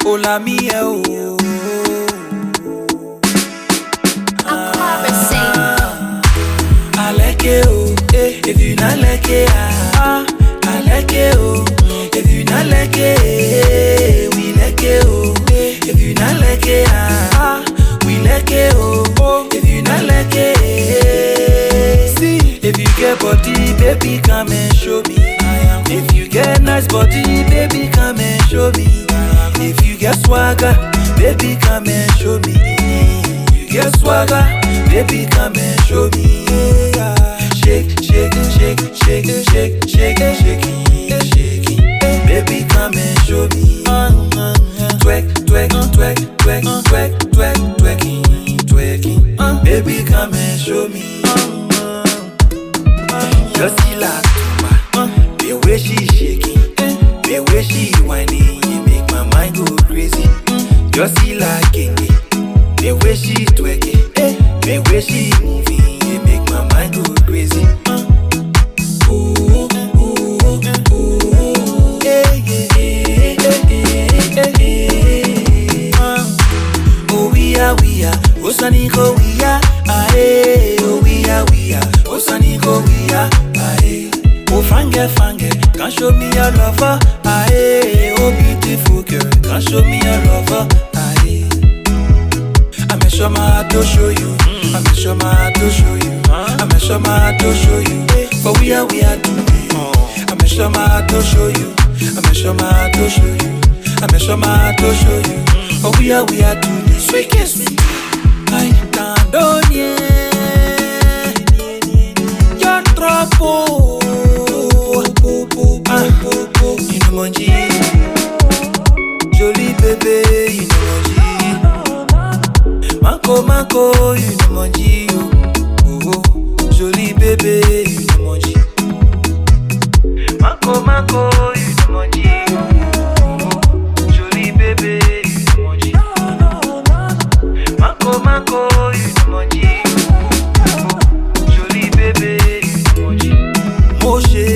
Hola mi eh, oh. I like it, oh. Eh, if you not like it, ah, I like it, oh. If you not like it, eh, we like it, oh. Eh, if you not like it, ah, we like it, oh. oh. If you not like it, eh, see. If you get body, baby, come and show me. If you get nice body, baby, come and show me. If you get swagger, baby, come and show me. You get swagger, baby, come and show me. Shake, shake, shake, shake, shake, shake, shake, shake. Baby, come and show me. Twerk, twerk, twerk, twerk, twerk, twerk, twerking, twerking. Baby, come and show me. Just see like the way she shaking, the way she whining, it make my mind go crazy. Just see like Kingy, the way she twerking, the way she moving, it make my mind go crazy. Ooh, ooh, ooh, yeah, yeah, yeah, yeah, yeah. Uh, Oh we are, we are, Osani go we are, aye. Oh we are, we are, Osani go we are, aye. Oh fange fange, can show me your lover, aye. Oh beautiful girl, can show me your lover, aye. I'm a show my heart to show you, I'm a show my heart to show you, I'm a show my heart to show you. For we are, we are doing. I'm a show my heart to show you, I'm a show my heart to show you, I'm a show my heart to show you. For we are, we are doing. Sweet kiss me. I can't Your trouble. Ah, you know monji. Jolie bébé, you know monji. Manko manko, you know monji. Oh, oh, jolie bébé, you know monji. Manko manko, you know monji. Oh, oh, jolie bébé, you know monji. Manko manko, you know monji. Jolie bébé, you know monji. Mo ṣe